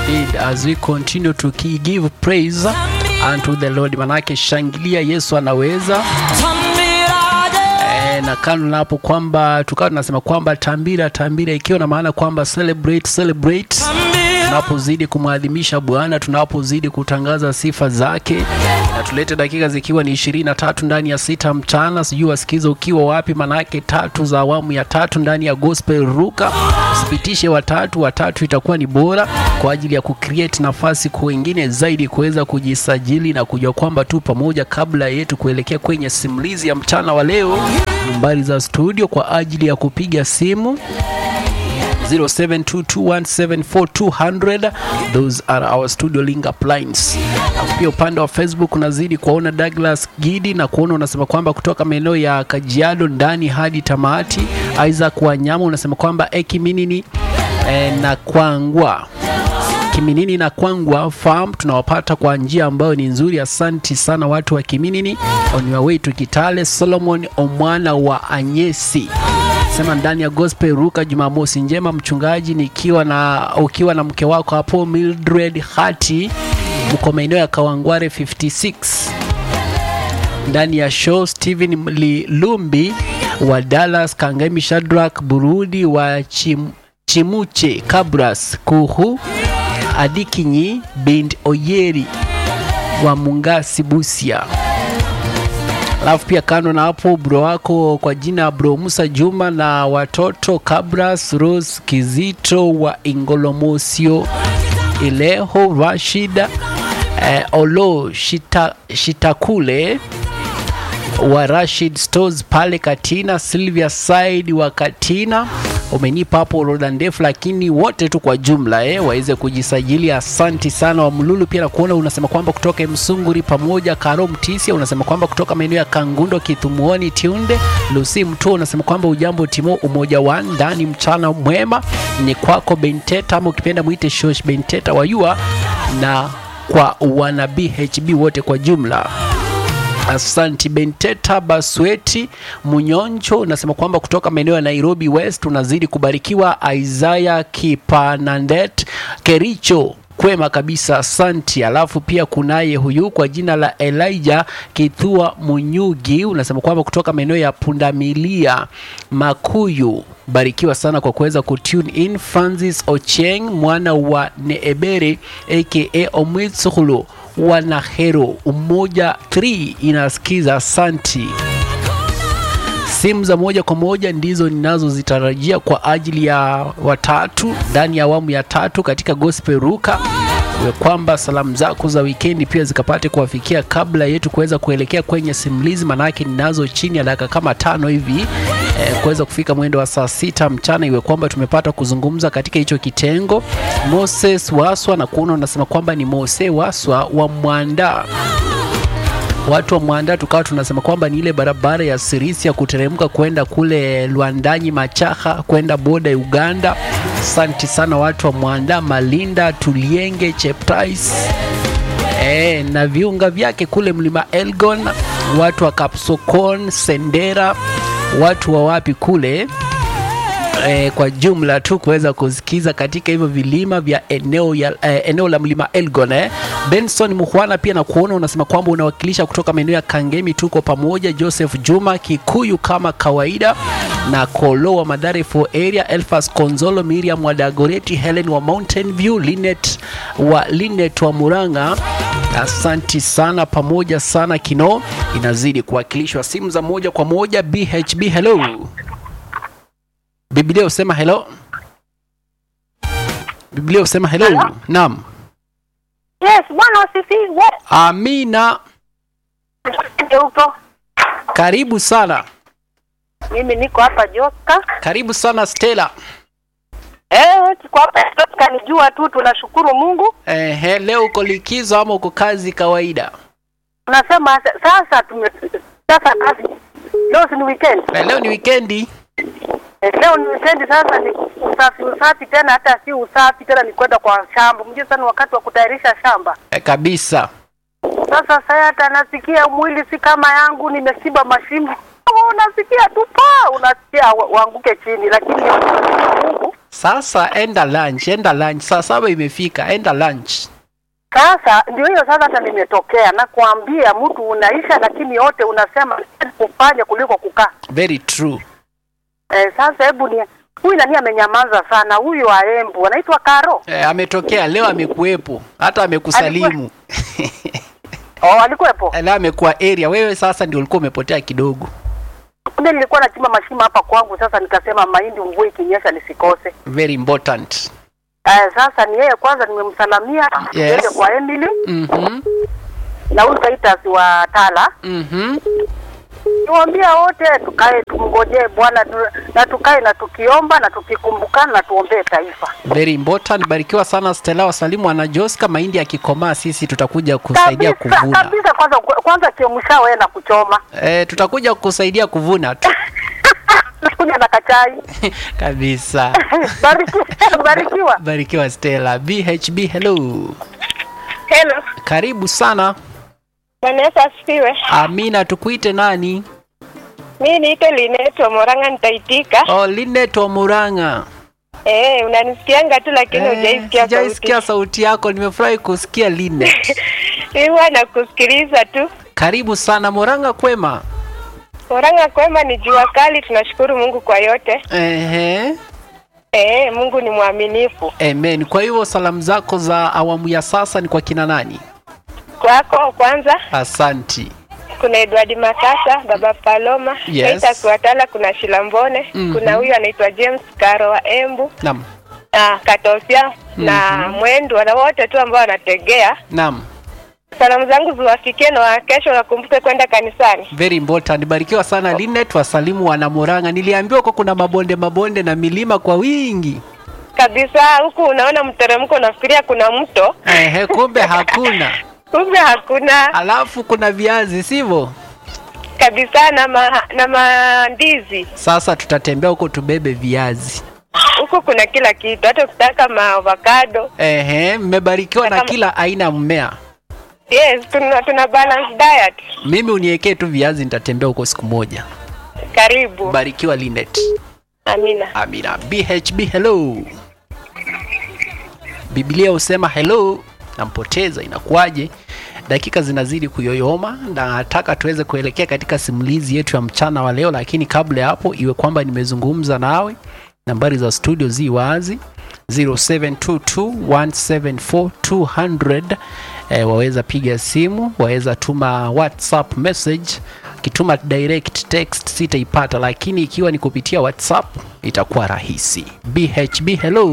indeed as we continue to ki- give praise unto the Lord. Manake shangilia, Yesu anaweza. E, na kando na hapo kwamba tukawa tunasema kwamba tambira tambira, ikiwa na maana kwamba celebrate celebrate tunapozidi kumwadhimisha Bwana, tunapozidi kutangaza sifa zake, na tulete dakika zikiwa ni ishirini na tatu ndani ya sita mchana. Sijui wasikiza ukiwa wapi, manake tatu za awamu ya tatu ndani ya gospel ruka. Usipitishe watatu, watatu itakuwa ni bora kwa ajili ya kucreate nafasi kwa wengine zaidi kuweza kujisajili na kujua kwamba tu pamoja, kabla yetu kuelekea kwenye simulizi ya mchana wa leo, nambari za studio kwa ajili ya kupiga simu 0722174200 those are our studio link up lines. Alafu Pia upande wa Facebook unazidi kuwaona Douglas Gidi na kuona unasema kwamba kutoka maeneo ya Kajiado ndani hadi tamati. Isaac Wanyama unasema kwamba ekiminini eh, na kwangwa Kiminini na Kwangwa Farm tunawapata kwa njia ambayo ni nzuri. Asanti sana watu wa Kiminini. On your way to Kitale, Solomon Omwana wa Anyesi sema ndani ya gospel ruka. Jumamosi njema mchungaji, nikiwa na ukiwa na mke wako hapo Mildred Hati, mko maeneo ya Kawangware 56 ndani ya show. Steven Lumbi wa Dallas, Kangemi Shadrack Burudi wa Chim, Chimuche Kabras Kuhu Adikinyi Bind Oyeri wa Mungasi Busia. Alafu pia kando na hapo, bro wako kwa jina bro Musa Juma na watoto Kabras Rose Kizito wa Ingolomosio Ileho Rashida eh, Olo Shita, Shitakule wa Rashid Stores pale Katina, Sylvia Side wa Katina. Umenipa hapo orodha ndefu, lakini wote tu kwa jumla eh, waweze kujisajili. Asanti sana wa Mlulu. Pia nakuona unasema kwamba kutoka Msunguri pamoja Karo Mtisia, unasema kwamba kutoka maeneo ya Kangundo Kithumuoni Tiunde Lucy Mtu, unasema kwamba ujambo Timo umoja wa ndani, mchana mwema ni kwako Benteta, ama ukipenda mwite Shosh Benteta wayua na kwa wana BHB wote kwa jumla. Asanti Benteta Basweti Munyoncho unasema kwamba kutoka maeneo ya Nairobi West unazidi kubarikiwa. Isaya Kipanandet Kericho kwema kabisa, asanti. Alafu pia kunaye huyu kwa jina la Elijah Kithua Munyugi unasema kwamba kutoka maeneo ya Pundamilia Makuyu barikiwa sana kwa kuweza kutune in. Francis Ocheng mwana wa Neebere aka Omwitsuhulu wanahero umoja 3 inasikiza asanti. Simu za moja kwa moja ndizo ninazozitarajia kwa ajili ya watatu ndani ya awamu ya tatu katika gospel ruka ya kwamba salamu zako za wikendi pia zikapate kuwafikia kabla yetu kuweza kuelekea kwenye simulizi, manake ninazo chini ya dakika kama tano hivi eh, kuweza kufika mwendo wa saa sita mchana, iwe kwamba tumepata kuzungumza katika hicho kitengo. Moses Waswa na kuona unasema kwamba ni Mose Waswa wa Mwanda watu wa Mwanda tukawa tunasema kwamba ni ile barabara ya Sirisia kuteremka kwenda kule Lwandanyi Machaha kwenda boda ya Uganda. Asante sana watu wa Mwanda, Malinda, Tulienge, Cheptais e, na viunga vyake kule mlima Elgon, watu wa Kapsokon, Sendera, watu wa wapi kule eh, kwa jumla tu kuweza kusikiza katika hivyo vilima vya eneo, ya, eh, eneo la mlima Elgon eh. Benson Muhwana pia na kuona unasema kwamba unawakilisha kutoka maeneo ya Kangemi, tuko pamoja. Joseph Juma Kikuyu kama kawaida na Kolo wa Madhare for area, Elfas Konzolo, Miriam wa Dagoreti, Helen wa Mountain View, Linet wa Linet wa Muranga. Asanti sana pamoja sana Kino inazidi kuwakilishwa simu za moja kwa moja. BHB hello. Biblia usema hello. Biblia usema hello. Hello? Naam. Yes, Bwana asifiwe. Amina. Ndio huko. Karibu sana. Mimi niko hapa Joka. Karibu sana Stella. Eh, tuko hapa Joka ni jua tu tunashukuru Mungu. Ehe, leo uko likizo ama uko kazi kawaida? Tunasema sa- sasa tume sasa kazi. Leo si ni weekend. Eh, leo ni wikendi. Eh, leo ni weekend sasa ni usafi usafi tena hata si usafi tena ni kwenda kwa shamba. Mjue sana wakati wa kutayarisha shamba. Eh, kabisa. Sasa sasa hata nasikia mwili si kama yangu nimesiba mashimo. Unasikia tu pa unasikia wa- uanguke chini lakini Mungu. Sasa enda lunch, enda lunch. Saa saba imefika, enda lunch. Sasa ndio hiyo sasa, hata nimetokea na kuambia mtu unaisha, lakini yote unasema kufanya kuliko kukaa. Very true. Eh, sasa hebu ni huyu nani amenyamaza sana, huyu wa Embu anaitwa Karo. E, ametokea leo, amekuwepo hata amekusalimu. Oh, alikuwepo. leo amekuwa area. Wewe sasa ndio ulikuwa umepotea kidogo. Kumbe nilikuwa nachimba mashimo hapa kwangu, sasa nikasema mahindi mvua ikinyesha nisikose. Very important. Eh, sasa ni yeye kwanza nimemsalamia Yes. yeye kwa Emily Mhm. na huyu Titus wa Tala. Mhm. Niwaambia wote tukae tumngojee Bwana tu- na tukae na tukiomba na tukikumbukana na tuombee taifa. Very important. Barikiwa sana Stella, wasalimu ana Joska. Mahindi yakikomaa, sisi tutakuja kusaidia Kabisa kuvuna. kabisa, kwanza kwanza chemsha wewe na kuchoma. E, tutakuja kusaidia kuvuna tu Kuja na kachai. kabisa. Barikiwa, barikiwa. Barikiwa Stella. BHB, hello, Hello. karibu sana. Bwana Yesu asifiwe. Amina, tukuite nani? Mimi niite Linet wa Moranga nitaitika. Oh, Linet wa Murang'a. Eh, unanisikianga tu lakini Eh, hujaisikia sauti. sijaisikia sauti yako, nimefurahi kusikia Linet. Huwa nakusikiliza tu. Karibu sana Murang'a, kwema? Moranga kwema ni jua kali, tunashukuru Mungu kwa yote. Ehe. Eh, Mungu ni mwaminifu. Amen. Kwa hivyo salamu zako za awamu ya sasa ni kwa kina nani? Kwako kwanza Asanti. kuna Edward Makasa, Baba Paloma, Yes. Titus Watala, kuna Shilambone, Mhm. kuna huyu anaitwa James Karo wa Embu, Naam. na Katosia na Mwendu na wote tu ambao wanategea. Naam. Salamu zangu ziwafikie na wa kesho wakumbuke kwenda kanisani. Very important. Barikiwa sana Linet, wasalimu wana Murang'a. Niliambiwa kwa kuna mabonde mabonde na milima kwa wingi. kabisa huku unaona mteremko unafikiria kuna mto Ehe, kumbe hakuna. kumbe hakuna Alafu kuna viazi, sivyo? kabisa na ma, na mandizi Sasa tutatembea huko tubebe viazi. huku kuna kila kitu hata ukitaka maavocado Ehe, mmebarikiwa na Kama- kila aina ya mmea. yes tuna, tuna balance diet Mimi uniwekee tu viazi, nitatembea huko siku moja. karibu Barikiwa Linet. amina Amina. BHB hello. Biblia husema hello, nampoteza inakuwaje? Dakika zinazidi kuyoyoma na nataka tuweze kuelekea katika simulizi yetu ya mchana wa leo, lakini kabla ya hapo iwe kwamba nimezungumza nawe. Nambari za studio zi wazi 0722174200 eh, waweza piga simu, waweza tuma WhatsApp message. Kituma direct text sitaipata, lakini ikiwa ni kupitia WhatsApp itakuwa rahisi. BHB hello.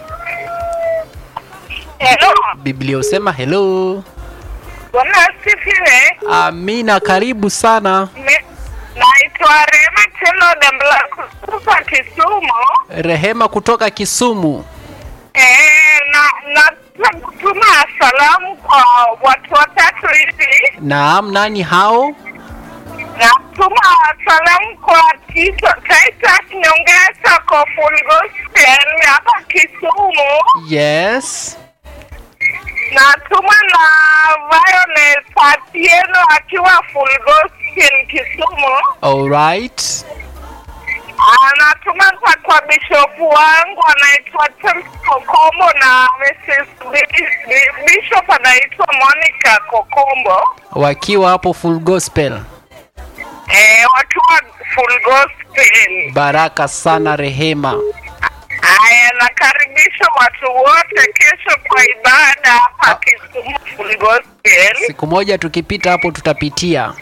hello Biblia husema hello. bwana asifiwe Amina, karibu sana. naitwa rema telo dembla kutoka kisumu Rehema kutoka Kisumu. eh, na nataka kutuma salamu kwa watu watatu hivi Naam, nani hao? Natuma salamu kwa Tito Titus Nyongesa kwa Full Gospel hapa Kisumu. Yes. Natuma na Violet Atieno akiwa Full Gospel Kisumu. All right. Ah, Natuma za kwa bishopu wangu anaitwa James Kokombo na Mrs. Bi- Bi- Bishop anaitwa Monica Kokombo. Wakiwa hapo full gospel. Eh, wakiwa Full Gospel. Baraka sana Rehema. Haya, nakaribisha watu wote kesho kwa ibada hapa Kisumu Full Gospel. Siku moja tukipita hapo tutapitia.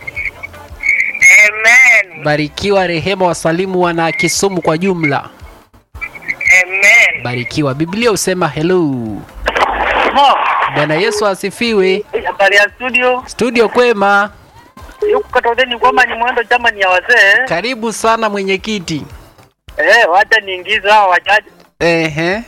Amen. Barikiwa Rehema, wasalimu wana Kisumu kwa jumla. Amen. Barikiwa. Biblia husema hello. Mo, Bwana Yesu asifiwe. habari ya studio. Studio kwema. Yuko katodeni kwamba ni mwendo chama ni ya wazee. Karibu sana mwenyekiti. Eh, wacha niingize hao wachache. Ehe.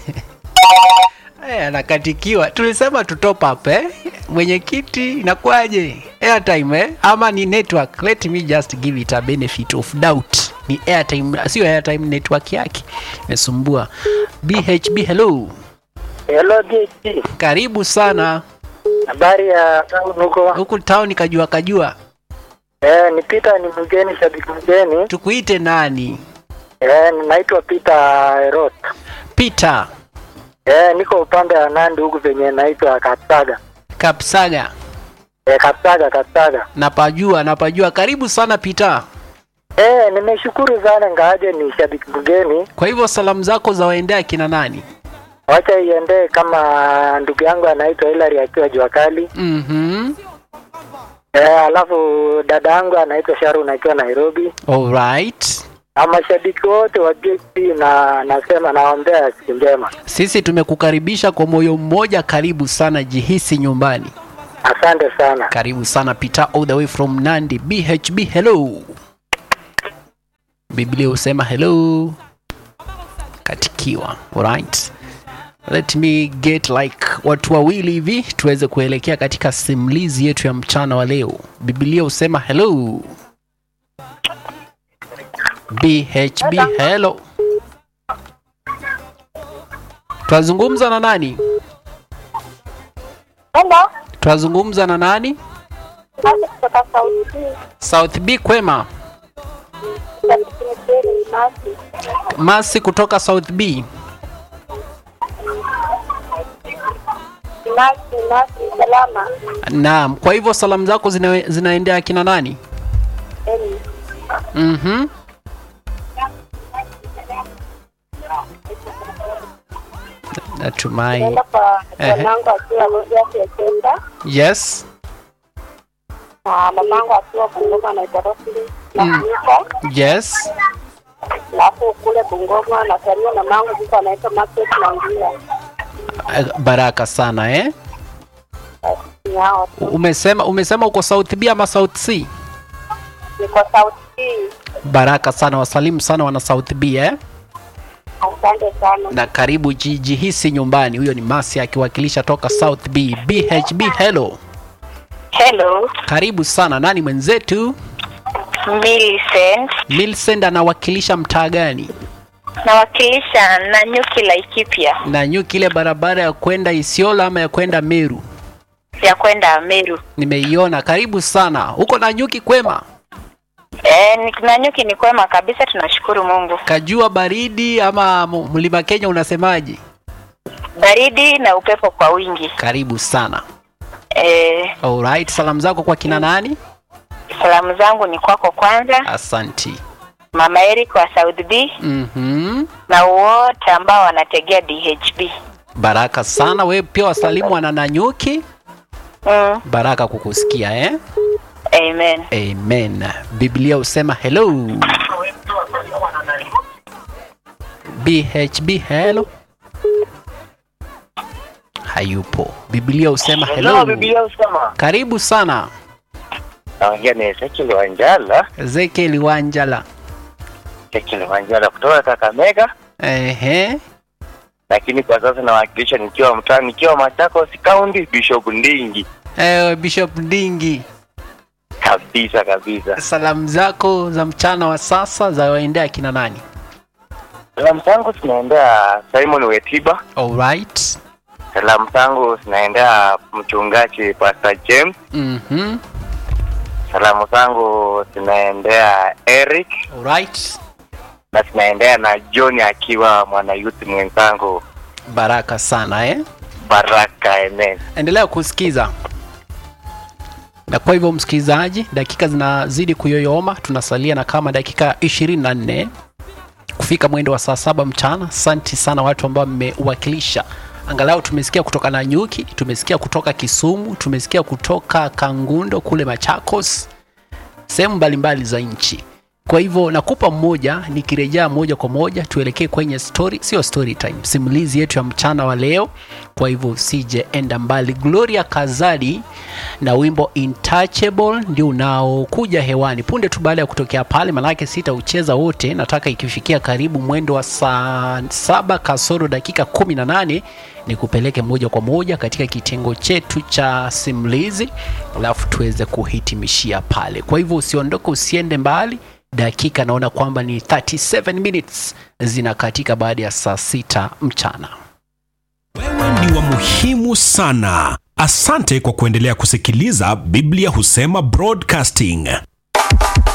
Eh, anakatikiwa. Tulisema tu top up eh? Mwenyekiti inakuwaje? Airtime eh? Ama ni network? Let me just give it a benefit of doubt. Ni airtime, sio airtime network yake. Imesumbua. BHB hello. Hello DT. Karibu sana. Habari ya town huko? Huku town kajua kajua. Eh, ni Peter ni mgeni shabiki mgeni. Tukuite nani? Eh, naitwa Peter Erot. Peter Eh, niko upande wa Nandi huku penye naitwa Kapsaga. Kapsaga. Eh, Kapsaga, Kapsaga. Napajua, napajua. Karibu sana Peter. Eh, nimeshukuru sana ngaaje ni shabiki mgeni. Kwa hivyo salamu zako za waendea kina nani? Wacha iendee kama ndugu yangu anaitwa Hilary akiwa jua kali. Mhm. Eh, alafu dada yangu anaitwa Sharon akiwa Nairobi. All right. Na mashabiki wote wa JP na nasema naombea siku njema. Sisi tumekukaribisha kwa moyo mmoja. Karibu sana, jihisi nyumbani. Asante sana. Karibu sana Peter all the way from Nandi. BHB hello. Biblia husema hello. Katikiwa. Alright. Let me get like watu wawili hivi tuweze kuelekea katika simulizi yetu ya mchana wa leo. Biblia husema hello. BHB hello. Twazungumza na nani? Hello. Twazungumza na nani? Basi kutoka Sauti. South B kwema. Basi. Masi kutoka South B. Nasi, nasi, salama. Naam, kwa hivyo salamu zako zina, zinaendea akina nani? Eni. Mhm. Natumai. Naenda kwa Ehe. mwanangu akiwa Rogers Ekenda. Yes. Na mamangu akiwa Bungoma anaitwa Rosli. Na Mm. Kuko. Yes. Alafu kule Bungoma na Sario na mangu yuko anaitwa Market Nangia. Eh, Baraka sana eh. Ni hao tu. Umesema umesema uko South B ama South C? Niko Sauti. Baraka sana, wasalimu sana wana South B eh. Asante sana. Na karibu ji- jihisi nyumbani. Huyo ni Masi akiwakilisha toka South B. BHB hello. Hello, Karibu sana. Nani mwenzetu? Millicent. Milsend anawakilisha mtaa gani? Nawakilisha Nanyuki Laikipia na nyuki ile barabara ya kwenda Isiolo ama ya kwenda Meru ya kwenda Meru. nimeiona. Karibu sana huko na nyuki kwema, E, Nanyuki ni kwema kabisa, tunashukuru Mungu. kajua baridi ama mu- mlima Kenya unasemaje? Baridi na upepo kwa wingi. Karibu sana. E, Alright, salamu zako kwa kina nani? salamu zangu ni kwako kwanza, Asanti. Mama Eric wa South B Mhm. na wote ambao wanategea DHB. Baraka sana. Wewe pia wasalimu wana Nanyuki. Mm, Baraka kukusikia eh? amen. Amen. Biblia husema hello. BHB hello. Hayupo. Biblia husema hello. Biblia usema. Karibu sana Naongea ni Ezekiel Wanjala. Ezekiel Wanjala. Ezekiel Wanjala kutoka Kakamega. Ehe. lakini kwa sasa nawakilisha nikiwa mtaa nikiwa Machakos County Bishop Ndingi Eh, Bishop Ndingi, kabisa kabisa. salamu zako za mchana wa sasa za waendea kina nani? Salamu zangu zinaendea Simon Wetiba, Alright. salamu zangu zinaendea mchungaji Pastor James, Mhm. salamu zangu zinaendea Eric Alright. na zinaendea na John akiwa mwana youth mwenzangu. Baraka sana eh? Baraka, amen. endelea kusikiza na kwa hivyo msikilizaji dakika zinazidi kuyoyoma tunasalia na kama dakika 24 kufika mwendo wa saa saba mchana asanti sana watu ambao mmewakilisha angalau tumesikia kutoka nanyuki tumesikia kutoka kisumu tumesikia kutoka kangundo kule machakos sehemu mbalimbali za nchi kwa hivyo nakupa mmoja nikirejea moja kwa moja tuelekee kwenye story sio story time simulizi yetu ya mchana wa leo kwa hivyo usije enda mbali gloria kazadi na wimbo intouchable ndio unaokuja hewani punde tu baada ya kutokea pale manake sitaucheza wote nataka ikifikia karibu mwendo wa saa saba kasoro dakika 18 ni kupeleke moja kwa moja katika kitengo chetu cha simulizi alafu tuweze kuhitimishia pale kwa hivyo usiondoke usiende mbali dakika naona kwamba ni 37 minutes zinakatika baada ya saa sita mchana Wewe ni wa muhimu sana. Asante kwa kuendelea kusikiliza Biblia Husema Broadcasting.